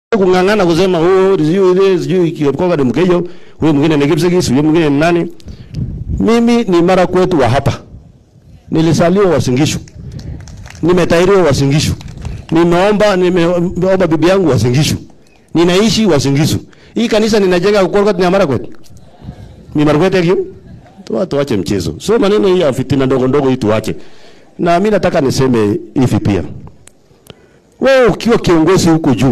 kung'ang'ana kusema oh, sijui ile sijui Kipkoga ni Mkenya, huyo mwingine ni Kipsigis, huyo mwingine ni nani. Mimi ni mara kwetu wa hapa, nilisaliwa Wasingishu, nimetairiwa Wasingishu, nimeomba nimeomba bibi yangu Wasingishu, ninaishi Wasingishu. Hii kanisa ninajenga Kukoroka ni mara kwetu, ni mara kwetu hiyo. Tuwa tuache mchezo, so maneno hii ya fitina ndogo ndogo hii tuache. Na mimi nataka niseme hivi pia, wewe ukiwa kiongozi huko juu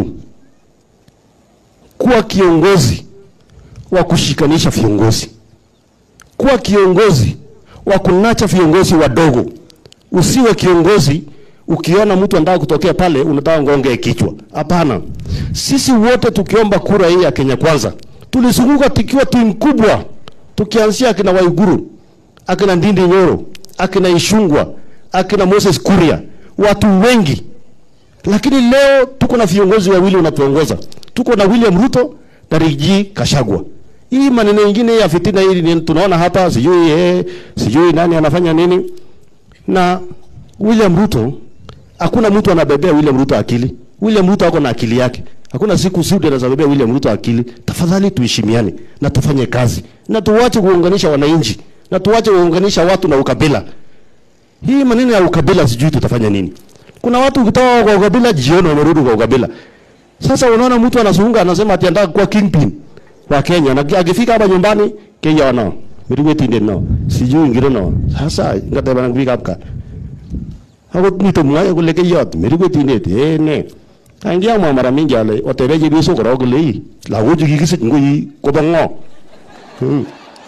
kuwa kiongozi wa kushikanisha viongozi, kuwa kiongozi wa kunacha viongozi wadogo. Usiwe kiongozi ukiona mtu anataka kutokea pale unataka ngonge kichwa. Hapana, sisi wote tukiomba kura hii ya Kenya Kwanza tulizunguka tukiwa timu kubwa, tukianzia akina Waiguru, akina Ndindi Nyoro, akina Ishungwa, akina Moses Kuria, watu wengi lakini leo tuko na viongozi wawili wanatuongoza. Tuko na William Ruto na Rigathi Gachagua. Hii maneno mengine ya fitina hii ni tunaona hapa, sijui eh, sijui nani anafanya nini. Na William Ruto, hakuna mtu anabebea William Ruto akili. William Ruto ako na akili yake. Hakuna siku Sudi anazabebea William Ruto akili. Tafadhali tuheshimiane na tufanye kazi na tuwache kuunganisha wananchi na tuwache kuunganisha watu na ukabila. Hii maneno ya ukabila sijui tutafanya nini. Kuna watu kutoka kwa ukabila jioni wamerudi kwa ukabila. Sasa unaona mtu anazunguka anasema ati anataka kuwa kingpin wa Kenya na akifika hapa nyumbani Kenya wana miriwe tinde no sijui ngiro no sasa ngata bana kufika hapa hapo nito mwaya kule kiyot miriwe tinde eh ne kangia mwa mara mingi ale otebeje biso koro kule hii la wuju kikisi ngui ko bango hmm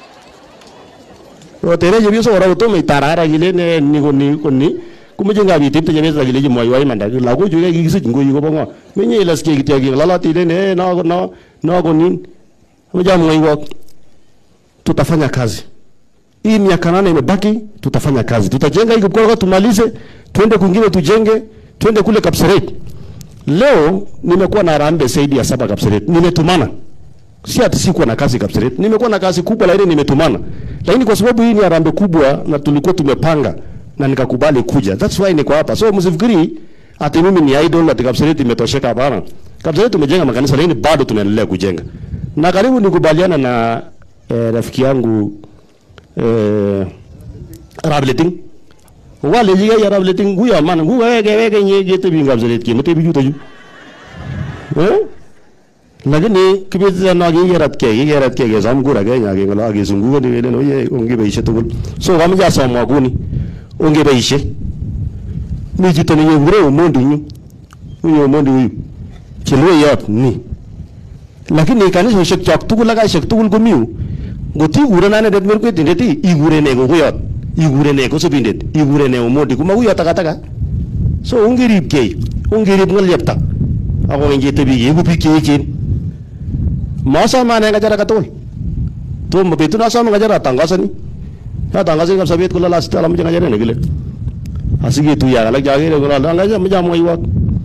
otebeje biso koro to me tarara kile ne ni ko ni ko ni kumeche ngabit tepte chebet akilechi mwaiwai imanda lagochu ke kikisich ngoyi kobo ngo menye ilaske kityo kingalalati ile ne no no no ko nin ameja mwaiwok tutafanya kazi hii miaka nane imebaki tutafanya kazi tutajenga hii Kipkoga tumalize twende kwingine tujenge twende kule Kapseret leo nimekuwa na harambee zaidi ya saba Kapseret nimetumana si ati sikuwa na kazi Kapseret nimekuwa na kazi kubwa lakini nimetumana lakini kwa sababu hii ni harambee kubwa na tulikuwa tumepanga na nikakubali kuja. That's why niko hapa. So msifikiri ati mimi ni idol ati Kapseret imetosheka hapana. Kapseret tumejenga makanisa lakini bado tunaendelea kujenga. Na karibu nikubaliana na eh, rafiki yangu eh, Rableting. Wale jiga ya Rableting huyo man huyo wege wege nyege te binga Kapseret ki mte bijuta ju. Eh? lakini kibitiza na kigerat ke kigerat ke ke sam kura ke nya ke ngala ke sungu ni wele no ye onge beishe tugul so kama ja somwa kuni ongeboishe mi chito nenyekure Omondi nyu huyo Omondi huyu chelweyot ni lakini kanisosiek chok tugul ak kaishek tugul komi yu ngot ikuren anendet merkwetindet ikuren ne kokuyot ikuren ne kosubindet ikuren ne Omondi komakuyot takataka so ongeribkei ongerib ng'olyepta ak kokeny ketebi keibu biik cheechen masome ane ng'achar akatugul tomo betut nasome ng'achar atangazani atangazani kabisa bet kole last alamoche ng'acharet nekile asiketuye ak alak chakere kole alak amoche amwoiwok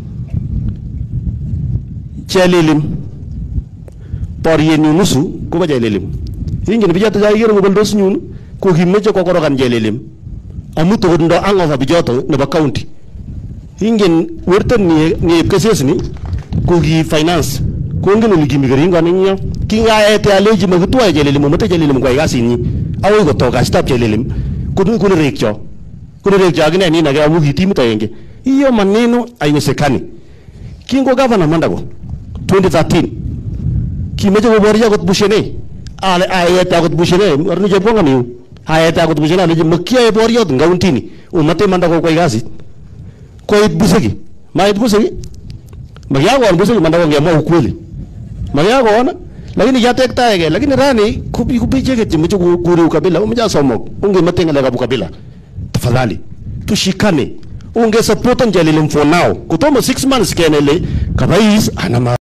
chelilim borienyu nusu kobo chelilim ingen bichoto chakikere koboldos nyun ko kimeche kokorokan chelilim amu tokot ndo hangover bichoto nebo county ingen werto niep kesesni ko ki finance kongen ole kimi keringoni ing yo kingaete alechi makitwae chelilim omete chelilim kwai kasinyi akoi kotok kasitab chelilim kunerekcho kunerekcho akine nin ake amu kitimit agenge hiyo maneno haiwezekani kingo gavana Mandago 2013 kimeche koboryo akot bushene ale ayete akot bushene arni chepkonga miu ayete akot bushene alechi makiyae boryot eng kauntini omate Mandago kwai kasit koit buseki mait buseki makiakon buseki Mandago ngemwa ukweli makiakon lakini kiatektaege lakini rani kubi kubi cheke chimeche kuri ukabila umeche asomok ungemete ngalekab ukabila tafadhali tushikane unge supportan Jalilim for now kutomo 6 months kenele kabais ana